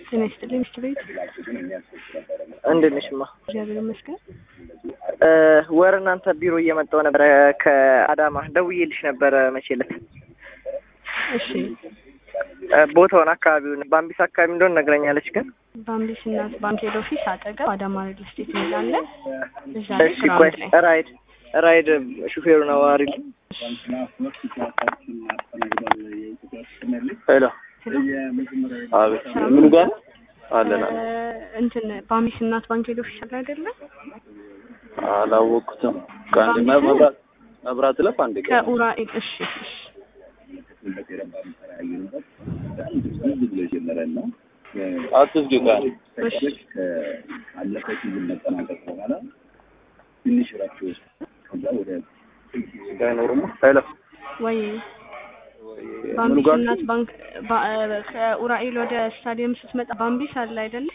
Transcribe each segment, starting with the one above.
ጤና ይስጥልኝ ሚስት ቤት እንዴት ነሽማ? እግዚአብሔር ይመስገን። ወር እናንተ ቢሮ እየመጣሁ ነበረ ከአዳማ ደውዬልሽ ነበረ መቼ ዕለት እሺ ቦታውን አካባቢውን ባምቢስ አካባቢ እንደሆነ ነግረኛለች። ግን በአምቢስ እናት ባንክ ሄድ ኦፊስ አጠገብ አዳማ ሪል ስቴት የሚላለ እዛ ላይ እሺ ቆይ ግራውንድ ላይ ራይድ ራይድ ሹፌሩን አዋሪል ሄሎ ሄሎ አቤት ምኑ ጋር ነው? አለን አለን። እንትን በአምቢስ እናት ባንክ ሄድ ኦፊስ አለ አይደለ? አላወቅኩትም። ከአንድ መብራት መብራት ለፍ አንድ ቀን ከኡራኤል እሺ እሺ አትዝጊው ጋር እሺ አይኖርም። ሄሎ ወይ ምኑ በአምቢስ ጋር እናት ባንክ ባ- ከኡራኤል ወደ ስታዲየም ስትመጣ በአምቢስ አለ አይደለ?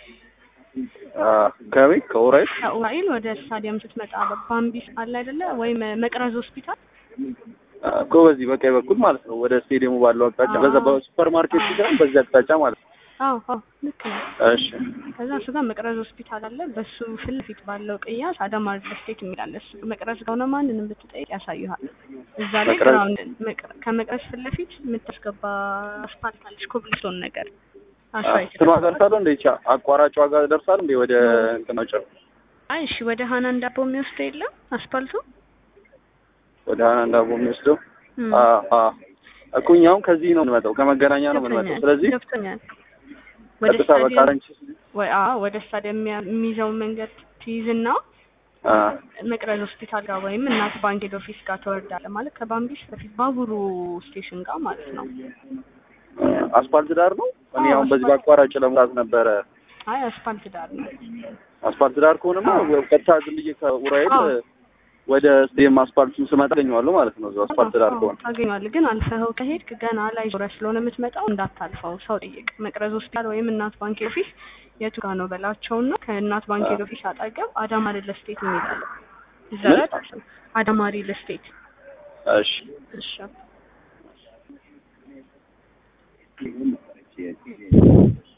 ከቤት ከኡራኤል ከኡራኤል ወደ ስታዲየም ስትመጣ በአምቢስ አለ አይደለ? ወይም መቅረዝ ሆስፒታል እኮ በዚህ በቀኝ በኩል ማለት ነው። ወደ ስቴዲየሙ ባለው አቅጣጫ በዛ በሱፐር ማርኬት ሲሆን በዚህ አቅጣጫ ማለት ነው። አዎ አዎ ልክ ነው። እሺ ከዛ እሱ ጋር መቅረዝ ሆስፒታል አለ። በሱ ፊት ለፊት ባለው ቅያስ አዳማ ሪል ስቴት የሚላል እሱ መቅረዝ ከሆነ ማንንም ብትጠይቅ ያሳዩሃል። እዛ ላይ መቅረዝ- ግራውንድ መቅ- ከመቅረዝ ፊት ለፊት የምታስገባ አስፓልት አለች፣ ኮብልስቶን ነገር አስፋልት። እንትኗ ደርሳለሁ እንደ ይቻ አቋራጭ ዋጋ ደርሳል እንደ ወደ እንትናቸው አይ እሺ፣ ወደ ሀናን ዳቦ የሚወስደው የለም አስፓልቱ። ወደ ሀናን ዳቦ የሚወስደው እም፣ አ አ እኮ እኛ አሁን ከዚህ ነው የምንመጣው ከመገናኛ ነው የምንመጣው። ገብቶኛል፣ ስለዚህ ገብቶኛል። ወደ ቀጥታ ስታዲየም በካረንች ወይ አዎ፣ ወደ ስታዲየም የሚያ- የሚይዘውን መንገድ ትይዝና አ መቅረዝ ሆስፒታል ጋር ወይም እናት ባንክ ሄድ ኦፊስ ጋር ትወርዳለህ። ማለት ከባምቢስ በፊት ባቡሩ ስቴሽን ጋር ማለት ነው። አስፋልት ዳር ነው። እኔ አዎ፣ አሁን በዚህ አስፋልት። በአቋራጭ ለመምጣት ነበረ። አይ አስፋልት ዳር ነው። አስፋልት ዳር ከሆነማ ቀጥታ ዝም ብዬ ከኡራኤል አዎ። ወደ ስቴም አስፋልቱን ስመጣ አገኘዋለሁ ማለት ነው። እዛው አስፋልት ዳር አዎ፣ ከሆነ ታገኘዋለህ። ግን አልፈኸው ከሄድክ ገና ላይ ዞረህ ስለሆነ የምትመጣው እንዳታልፈው፣ ሰው ጠይቅ። መቅረዝ ሆስፒታል ወይም እናት ባንክ ሄድ ኦፊስ የቱ ጋር ነው በላቸውና ከእናት ባንክ ሄድ ኦፊስ አጠገብ አዳማ ሪል ስቴት የሚላለ እዛ ላይ አታልፍም። አዳማ ሪል ስቴት እሺ እሺ